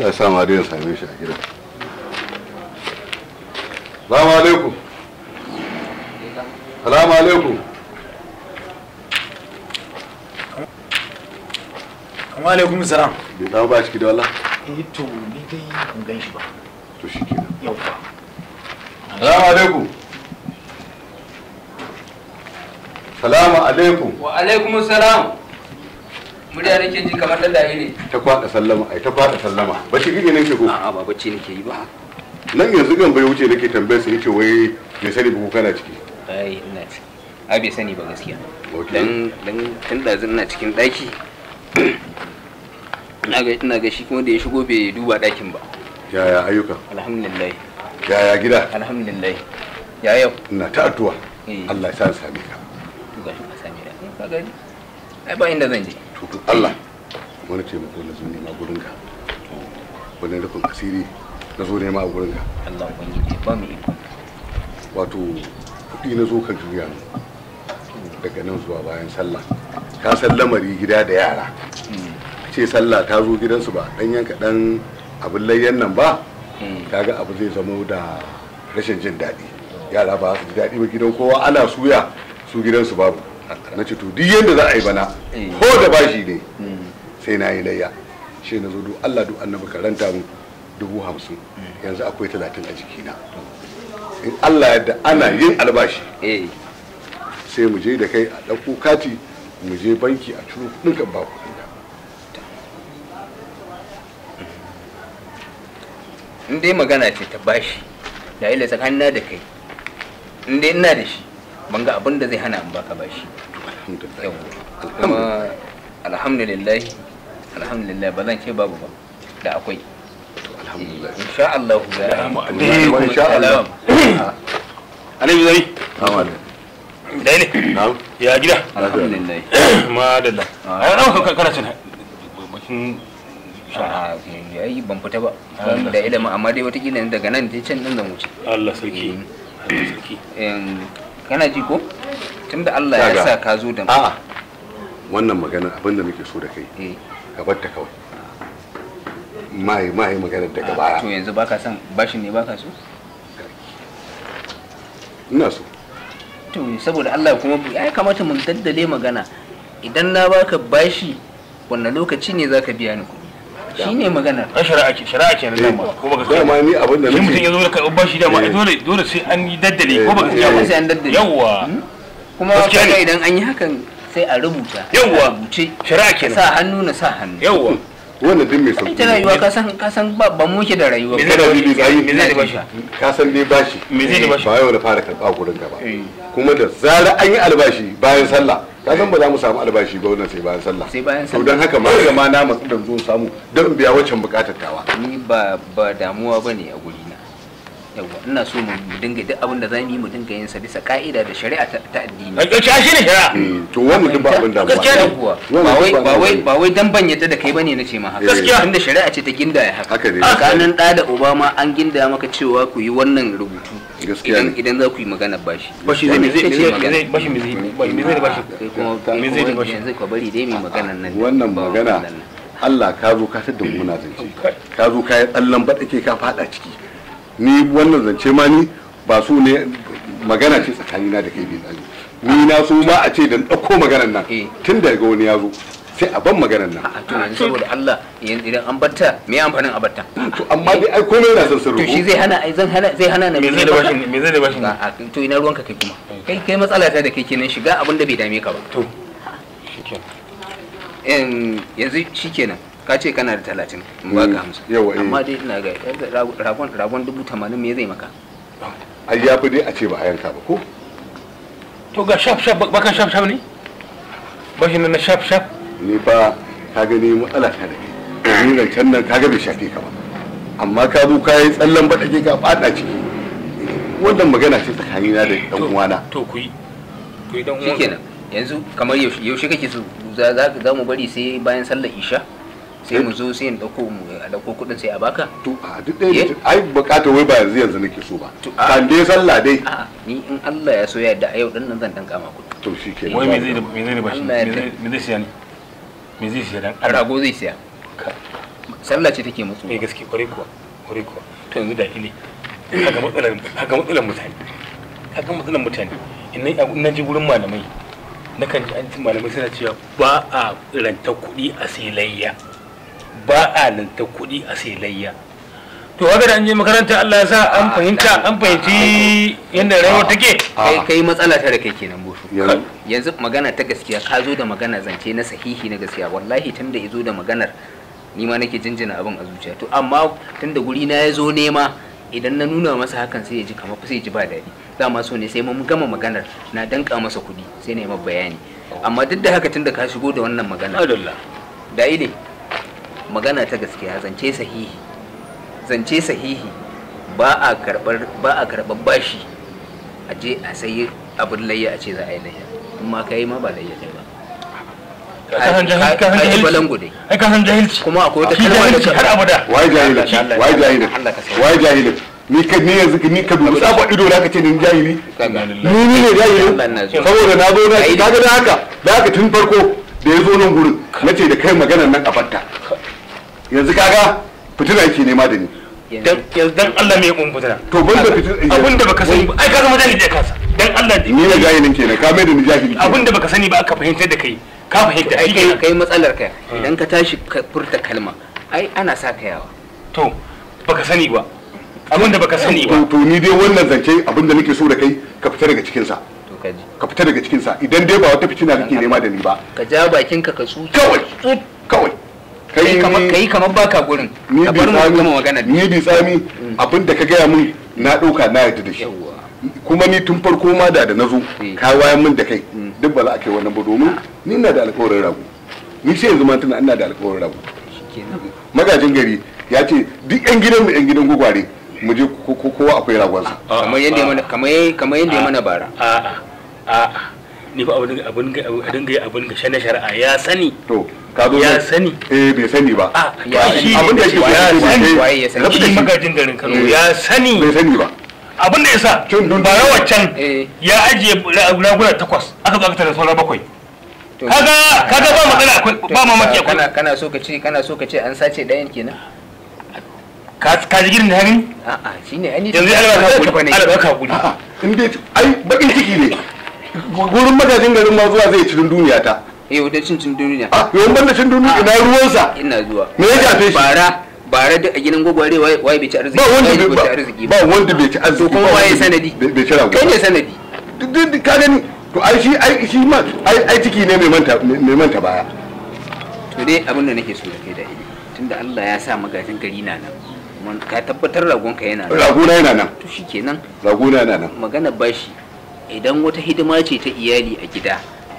Allah ya sa ma dai ya same shi a gidan Salamu alaikum Salamu alaikum Amma alaikum salam. bai dawo ba ciki da wallah Eh to ni dai ban gan shi ba. to shi kenan Yau ba. Salamu alaikum Salamu alaikum wa alaikum salam murya nake ji kamar dan dare ne ta kwada sallama ai ta kwada sallama ba shi gige nake ko a'a ba bacci nake yi ba nan yanzu gan bai wuce nake tambayar sa yace wai me sani ba ko kana ciki ai ina ci ai bai sani ba gaskiya Okay. dan dan tun da ina cikin daki ina ga ina ga shi kuma da ya shigo bai duba dakin ba yaya ayyuka alhamdulillah yaya gida alhamdulillah ya yau ina ta addu'a Eh. Allah ya sa in same ka to gashi ka same da ka gani ai ba inda zan je to to Allah wani taimako na zo nema gurin ka wani rufin asiri na zo nema a gurin ka Allah ubangiji ba mu iko wato kuɗi na zo ka juya min daga nan zuwa bayan sallah ka san lamari gida da yara ce sallah ta zo gidansu ba dan yanka dan abin layyan nan ba Mm. kaga abu zai zamo da rashin jin daɗi yara ba su ji daɗi ba gidan kowa ana suya su gidansu babu na ce to duk yadda za a yi bana Eh. ko da bashi ne Mm. sai na yi layya shi na zo duk Allah duk annabi karanta mu dubu hamsin yanzu akwai talatin a jikina in Allah yadda ana yin albashi eh sai mu je da kai a ɗauko kati mu je banki a ciro kuɗin kan ba kuɗin ka in dai magana ce ta bashi da ila tsakanina da kai in dai ina da shi ban ga abin da zai hana in baka bashi alhamdulillah yau kuma alhamdulillah alhamdulillah ba zan ce babu ba da akwai to alhamdulillah insha Allah za a yi Wa insha Allah Annabi zai. Amin. Dai ne. na'am Ya gida. alhamdulillah Madalla. Ah. Ai dan kana cin bakin a yayi ban fita ba ban da ilimin amma dai watakila daga nan dai can din zan wuce Allah sarki. Allah sarki. Em, kana ji ko tunda Allah ya Kaga. sa ka zo da a'a wannan magana abin da nake so da kai eh ka bar ta kawai mai mai magana daga baya to yanzu baka son bashin ne baka so ina so to saboda Allah kuma ya kamata mun daddale magana idan na baka bashi wannan lokaci ne zaka biya ni kuɗi shine maganar Ai shari'a ke shari'a ke nan dama ko baka sani ba. dama ni abin da Shi mutum ya nake zo da karɓar bashi dama ai Eh. dole dole sai an yi daddale ko baka Eh, sani ya ba. sai an daddale Yawwa. Hmm? kuma Gaskiya kaga ne. idan an yi hakan sai a rubuta Yawwa. a rubuce Shari'a ka kenan. sa hannu na sa hannu Yawwa. wannan din mai ita sauki rayuwa ka san ka san ba ban muke da rayuwa Me ba. zai da bashi? Me zai Me zai da bashi? ka san dai bashi Me zai da bashi? ba yau da fara karɓa gurin ka ba Eh. kuma da zarar an yi albashi bayan sallah ka san ba za mu samu albashi ba wannan sai bayan sallah Sai bayan to sallah. don haka ma ga ma na matsu da zo samu don in biya waccan bukatar tawa ni ba ba damuwa bane a guri na yawa ina so mu dinga duk abin da za mu yi mu dinga yin sa bisa ka'ida da shari'a ta ta addini Ai shi ne shari'a. Eh, to wannan duk ba abin da Gaskiya ne kuwa Wannan ba wai duk ba wai abin ba wai dan ban yadda da kai bane nace ma haka Gaskiya. tunda shari'a ce ta gindaya haka Haka ne. tsakanin da da obama an gindaya maka cewa ku yi wannan rubutu Gaskiya idan ne. idan za ku yi magana bashi Bashi zai me zai Ita me ce zai me magana. zai bashi me zai me zai da bashi. kai kuma Me zai da kuma bashi? yanzu ka bari dai mai maganan nan wannan ba magana wannan nan. Allah ka zo ka tada muna zance ka zo ka yi tsallan baɗake ka faɗa ciki ni wannan zance ma ni ba su ne magana ce tsakanina da kai bai tsani ni na so ma a ce da ɗauko maganar nan Eh. tun daga wani ya zo sai a ban maganar nan a to yanzu saboda Allah yan- idan an batta me amfanin a batta to amma dai ai komai yana son sun to shi zai hana ai zan hana zai hana na Me zai da bashi me zai da bashi. a a- to ina ruwanka kai kuma kai kai matsala ta da kai kenan shiga abin da bai dame ka ba To. Shikenan. in yanzu shikenan ka ce kana da talatin in ba Mm, ka hamsin yawa, eh. amma dai ina ga ragon- ragon ragon dubu tamanin me zai maka ai ya fi dai a ce ba a yanka ba ko To ga shaf shaf baka shaf shaf ne? Bashi nan na shaf shaf. ni fa ka gani matsala ta da kai ni zancen nan ka ga bai shafe ka ba amma ka zo ka yi tsallan baɗake ka faɗa ciki wannan magana ce tsakanina da ɗan uwana To ku yi. Ku yi dan uwan. shikenan yanzu kamar yaushe yaushe kake so za za za mu bari sai bayan sallar isha sai mu zo sai in dauko mu a dauko kudin sai a baka to a duk ɗaya Eh? ne ai bukata wai ba yanzu yanzu nake so ba To, a- kan dai sallah dai a'a ni in Allah ya so ya yarda a yau din nan zan danka ma kudi to shi ke Wai me zai da me zai da bashi? Allah ya Me zai me zai siya ne? Me zai siya dan rago zai siya sallah ce take mutu mai gaske kwarai kuwa kwarai kuwa to yanzu da ile kaga matsalar kaga matsalar mutane kaga matsalar mutane in na ji wurin malamai na kan ji an ci malamai suna cewa ba a ranta kuɗi a sai layya ba a ranta kuɗi a sai layya to haka da an je makaranta Allah ya sa an fahimta an fahimci yadda rayuwar take kai kai matsala ta da kai kenan bosho yanzu yanzu magana ta gaskiya ka zo da magana zance na sahihi na gaskiya wallahi tunda ya zo da maganar ni ma nake jinjina abin a zuciya to amma tunda guri na ya zo nema idan na nuna masa hakan sai ya ji kamar sai ya ji ba daɗi dama so ne sai mun gama maganar na danka masa kuɗi sai na yi masa bayani amma duk da haka tunda ka shigo da wannan magana Adalla da ile magana ta gaskiya zance sahihi zance sahihi ba a karɓar ba a karɓar bashi a je a sayi abin layya a ce za a yi layya in ma ka yi ma ba layya kai ba ka san jahilci ka san Ka- ka ji balangu jahilci dai. ai ka san jahilci kuma akwai wata shi kalma da jahilci ka- har abada wai jahilin Allah, wai jahilin Allah ka sauke. wai jahilin ni ka ni yanzu ni ka dubi tsaba ido na ka ce ni jahili Kaga. ni ni ne jahilin Allah na zuwa. saboda na zo na Ai, kaga da haka da haka tun farko da ya zo nan gurin na ce da kai maganar nan a batta yanzu kaga fitina yake nema da ni dan yanzu dan Allah me kun fitina to ban da fitina abin da baka sani ba ai ka zama jahili da kansa dan Allah ni ne jahilin kenan ka mai da ni jahili kenan. abin da baka sani ba aka fahimtar da kai ka fahimta ai shi kai kenan kai matsalar ka idan ka tashi ka furta kalma ai ana sa ka yawa to baka sani ba abin da baka sani ba to to ni dai wannan zance abin da nake so da kai ka fita daga cikin sa to ka ji ka fita daga cikin sa idan dai ba wata fitina kake nema da ni ba ka ja bakin ka ka tsu kawai kawai kai kamar kai kamar baka gurin ni ka bi bar mu tsami gama magana ni bi tsami abin da ka gaya min na ɗauka na yarda da shi yawa kuma ni tun farko ma da da na zo Eh. ka wayan min da kai duk ba za a kai wannan ba domin ni ina da alkawarin rago ni sai yanzu ma tuna ina da alkawarin rago shikenan magajin gari ya ce duk yan gidan mu yan gidan gwagware mu je ko- ko- kowa akwai ragonsa kamar yadda ya mana kamar yadda- kamar yadda ya mana bara a'a a'a ni fa abin abin abin ga abin ga shana shari'a ya sani to ka zo ya nan- sani eh bai sani ba a Ya shi abin da yake so ya ya sani sani waye ya sani? rabu da shi shi magajin garin Kano Eh. ya sani bai sani ba abin da ya sa Cin dundun- bara waccan Eh. ya ajiye ra- raguna takwas aka zo aka tare sauran bakwai To- kaga kaga ba matsala akwai To, ba mamaki akwai kana kana so ka ce kana so ka ce an sace ɗayan kenan ka ka ji gidan da gani a'a shine ai ni yanzu ya ba ga ba ne ala baka hakuri a'a in dai ai bakin ciki ne gurin magajin garin ma zuwa zai cikin duniya ta eh wata cin cin duniya a yawan banda cin duniya ina ruwansa ina zuwa Me ya shafe shi? bara bara da a gidan gwagware waye waye bai ci arziki ba wanda waye bai bai ci ba arziki ba wanda bai ci arziki kuma ba waye wanda sanadi? bai bai ci rago kai ne sanadi duk duk ka gani to ai shi ai shi ma ai ai ciki ne mai manta mai manta baya to dai abin da nake so da kai da ili tunda Allah ya sa magajin gari na nan kuma ka tabbatar ragon ka yana nan ragona yana nan to shikenan ragona yana nan magana bashi idan wata hidima ce ta iyali a gida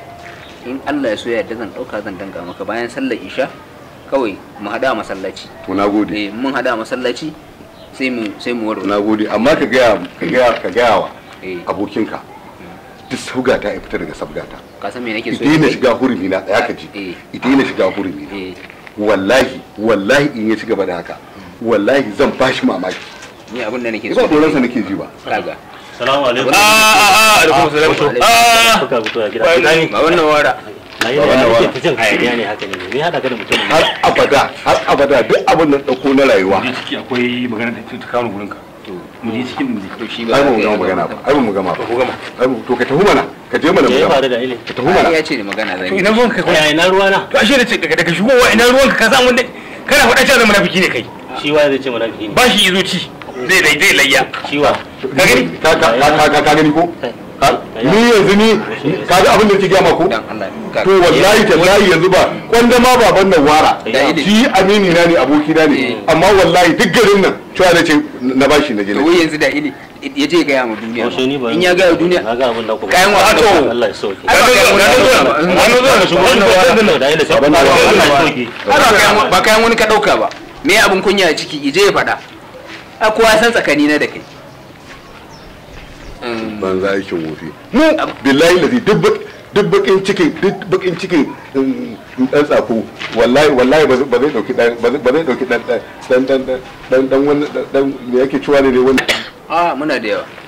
in Allah ya so ya yarda zan dauka zan danga maka bayan sallar isha kawai mu hada a masallaci to nagode eh mun hada a masallaci sai mu sai mu warware nagode amma ka gaya ka gaya ka gaya wa eh abokinka duk sabgata ya fita daga sabgata ka san me nake so idan na da kai? shiga hurumi na tsaya ka ji Eh. idan na shiga hurumi na eh wallahi wallahi in ya ci gaba da haka wallahi zan bashi mamaki ni abin da nake ba so da tsoronsa kai, nake ji ba kaga Salamu alaikum. a a a da kuma salam Alaikum. a Kuka fito a gida. Wai nani? ba wannan wara Na yi Wannan da wa- yake ta jin hayaniya ne haka ne. Me haɗa ka da mutum? har abada har abada duk abin da dauko na rayuwa mu je ciki akwai magana da ta kawo gurin ka to mu je cikin mu je to shi ba ai ba mu kai gama ba. magana ba ai ba mu gama ba ko gama ai ba- to ka tafi mana ka je mana Me mu ya gama faru da ile? ka tafi mana Ai, ya ce da magana zan to yi ina ruwan ka kai Ya ina ruwa na? to ashe da ce daga daga shigowa ina ruwan ka ka san wanda kana faɗa cewa zama nafiki ne kai Shi wa zai ce munafiki ne. ba shi izo ci zai dai zai layya Shi wa? ka gani ka ka ka ka- ka gani ko Ha? ni yanzu ni ka ga abin da ke gama ko dan Allah ka to wallahi tallahi yanzu ba kwanda ma baban nan wara Da ile. shi amini na ne aboki na ne amma wallahi duk garin nan cewa na ce na bashi na je to na wai yanzu da ili ya je ga mu duniya Yaushe ni ba. in ya ga duniya Na ga abin da ku. Kayan wa- to. Allah ya sauke. Ai, ba kai wani- wani zuwa da shigo wannan wara Da ile sai. Abin da- Allah ya sauke. Ai, ba kayan- ba kayan wani ka dauka ba me abin kunya a ciki ije ya faɗa a kowa san tsakani na da kai Mm, banza aikin wofi mu billahi lazi duk bak- duk bakin cikin duk bakin cikin um, dan tsako wallahi wallahi ba zai ba zai dauki dan ba zai ba zai dauki dan dan dan dan dan dan wani dan me yake cewa ne ne wani a muna da yawa